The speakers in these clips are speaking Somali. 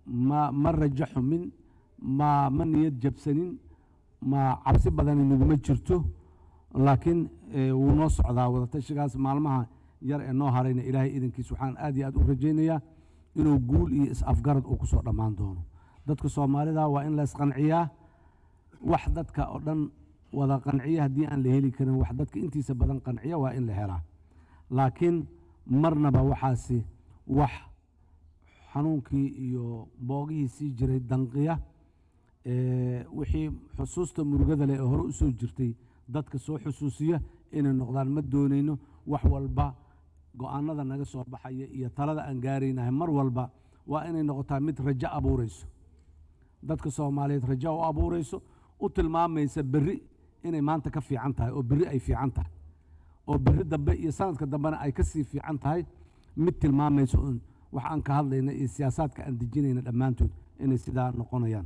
ma ma rajo xumin ma ma niyad jabsanin ma cabsi badani naguma jirto laakiin eh, wuu noo socdaa wadatashigaas maalmaha yar ee noo harayna ilaahay idankiis waxaan aad iyo aad u rajaynayaa inuu guul iyo is-afgarad uu kusoo dhammaan doono dadka soomaalida waa in la isqanciyaa wax dadka oo dhan wada qanciya haddii aan la heli karin wax dadka intiisa badan qanciya waa in la helaa laakiin marnaba waxaasi wax xanuunkii iyo boogihii sii jiray danqiya ee, wixii xusuusta murugada leh ee hore u soo jirtay dadka soo xusuusiya inay noqdaan ma doonayno wax walba go-aanada naga soo baxaya iyo talada aan gaaraynahay mar walba waa inay noqotaa mid rajo abuurayso dadka soomaaliyeed rajo u abuurayso u tilmaamaysa berri inay maanta ka fiican tahay oo berri ay fiican tahay oo berri dambe iyo sanadka dambena ay ka sii fiican tahay mid tilmaamaysa un wax aan ka hadlayna iyo siyaasaadka aan dejinayna dhammaantood inay sidaa noqonayaan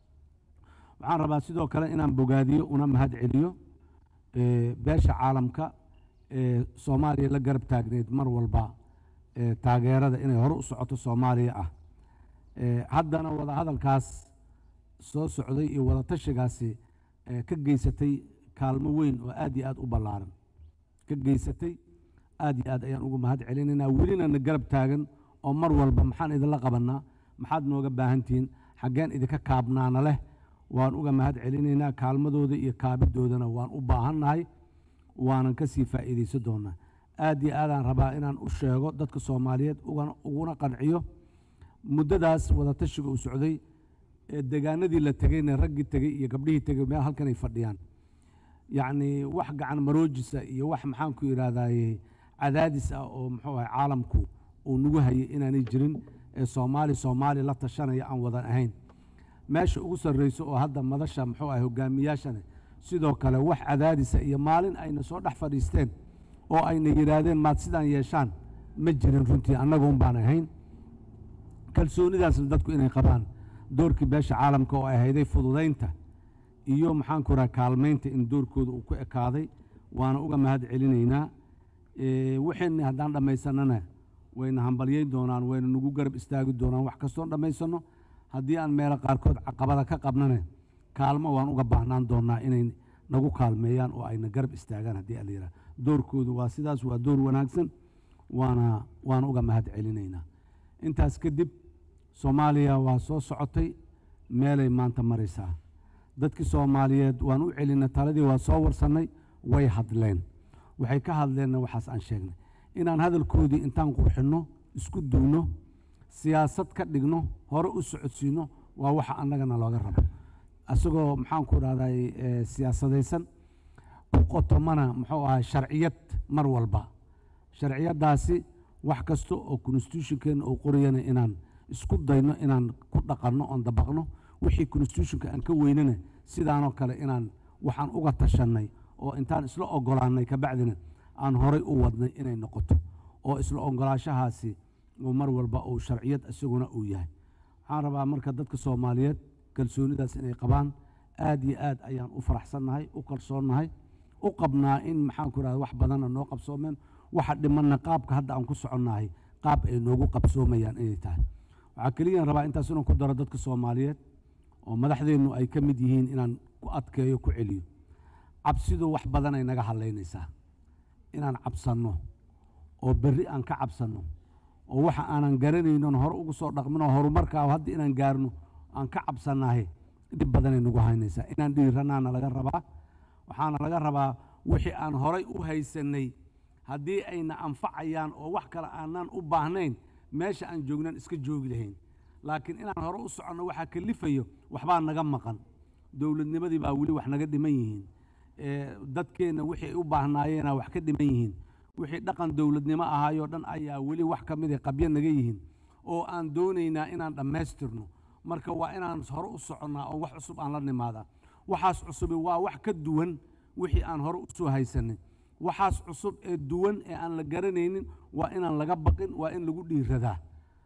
waxaan rabaa sidoo kale inaan bogaadiyo una mahad celiyo eh, beesha caalamka ee soomaaliya la garab taagneyd mar walba ee taageerada inay hore u socoto soomaaliya ah Eh, haddana wada hadalkaas soo socday iyo wada tashigaasi eh, ka geysatay kaalmo weyn oo aad iyo aad u ballaaran ka geysatay aad iyo aad ayaan ugu mahad celinaynaa welina na garab taagan oo mar walba maxaan idinla qabannaa maxaad nooga baahantihiin xaggeen idinka kaabnaana leh waan uga mahad celinaynaa kaalmadooda iyo kaabidoodana waan u baahannahay waanan ka sii faa'iidaysan doonaa aad iyo aadaan rabaa inaan u sheego dadka soomaaliyeed ugana- uguna qanciyo muddadaas wadatashiga uu socday ee degaanadii la tegeyna raggii tegey iyo gabdhihii tegey meel halkan ay fadhiyaan yacni wax gacan maroojisa iyo wax maxaan ku idhaahdaye cadaadis ah oo muxuu ahay caalamku uu nagu hayay inaanay jirin ee soomaali soomaali la tashanaya aan wadan ahayn meesha ugu sarreyso oo hadda madasha muxuu ahay hogaamiyaashana sidoo kale wax cadaadisa iyo maalin ayna soo dhex fadhiisteen oo ayna yidhaahdeen maad sidaan yeeshaan ma jirin runtii annaga un baan ahayn kalsoonidaasna dadku inay qabaan doorkii beesha caalamka oo ay hayday fududaynta iyo maxaan ku raha kaalmaynta in doorkooda uu ku ekaaday waana uga mahad celinaynaa Eh, wixeenni haddaan dhammaysanana wayna hambalyayn doonaan wayna nagu garab istaagi doonaan wax kastoon dhammaysanno haddii aan meelo qaarkood caqabada ka qabnana kaalmo waan uga baahnaan doonaa inay nagu kaalmeeyaan oo ayna garab istaagaan haddii ala yidhaha doorkoodu waa sidaas waa door wanaagsan waana waana uga mahad celinaynaa intaas kadib soomaaliya waa soo socotay meelay maanta maraysaa dadkii soomaaliyeed waan u celinay taladii waa soo warsannay way hadleen waxay ka hadleenna waxaas aan sheegnay inaan hadalkoodii intaan qurxinno isku duwno siyaasad ka dhigno hore u socodsiino waa waxa annagana looga rabo isagoo maxaan ku dhahday siyaasadaysan ku qotomana muxuu ahay sharciyad mar walba sharciyaddaasi wax kasta oo constitutionkeena uu qorayana inaan isku dayno inaan ku dhaqanno oon dabaqno wixii constitutionka aan ka weynana sidaanoo kale inaan waxaan uga tashannay oo intaan isla ogolaannay kabacdina aan horay u wadnay inay noqoto oo isla ogolaashahaasi uu mar walba uu sharciyad isaguna uu yahay waxaan rabaa marka dadka soomaaliyeed kalsoonidaas inay qabaan aad iyo aad ayaan u faraxsannahay u kalsoonnahay u qabnaa in maxaan ku rahda wax badanna noo qabsoomeen waxa dhimanna qaabka hadda aan ku soconnahay qaab ay noogu qabsoomayaan inay tahay waxaa keliyaan rabaa intaas inaan ku daro dadka soomaaliyeed oo madaxdeennu ay ka mid yihiin inaan ku adkeeyo ku celiyo cabsidu wax badan ay naga hadlaynaysaa inaan cabsanno oo berri aan ka cabsanno oo waxa aanan garanaynon hore ugu soo dhaqminoo horumarkaa hadda inaan gaarno aan ka cabsannahay dhib badanay nagu haynaysaa inaan dhiiranaana laga rabaa waxaana laga rabaa wixii aan horay u haysannay haddii ayna anfacayaan oo wax kale aanan u baahnayn meesha aan joognan iska joogi lahayn laakiin inaan hore u soconno waxaa kalifayo waxbaa naga maqan dowladnimadii baa weli wax naga dhiman yihiin dadkeenna wixii ay u baahnaayeenaa wax ka dhiman yihiin wixii dhaqan dowladnimo ahaayoo dhan ayaa weli wax ka mida qabyo naga yihiin oo aan doonaynaa inaan dhammaystirno marka waa inaan hore u soconnaa oo wax cusub aan la nimaadaa waxaas cusubi waa wax ka duwan wixii aan hore u soo haysanay waxaas cusub ee duwan ee aan la garanaynin waa inaan laga baqin waa in lagu dhiiradaa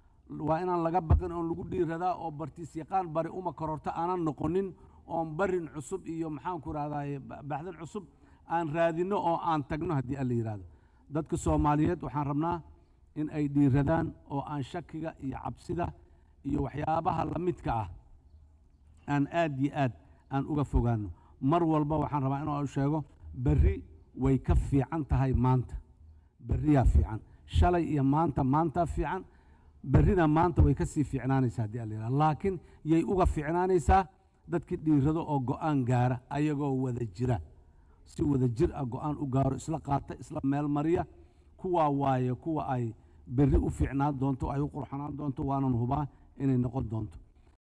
waa inaan laga baqin oon lagu dhiiradaa oo bartiis yaqaan bari uma kororto aanan noqonin oon barin cusub iyo maxaan ku rahdaye baxdan cusub aan raadinno oo aan tagno haddii alla yidhaahdo dadka soomaaliyeed waxaan rabnaa in ay dhiiradaan oo aan shakiga iyo cabsida iyo waxyaabaha la midka ah aan aad iyo aad aan uga fogaano mar walba waxaan rabaa inuu sheego berri way ka fiican tahay maanta berriyaa fiican shalay iyo maanta maantaa fiican berrina maanta way ka sii fiicnaanaysaa haddii alla yidhaha laakiin yay uga fiicnaanaysaa dadkii dhiirado oo go'aan gaara ayagoo wada jira si wada jir ah go'aan u gaaro isla qaata isla meel mariya kuwaa waaye kuwa ay berri u fiicnaan doonto ay u qurxanaan doonto waanan hubaa inay noqon doonto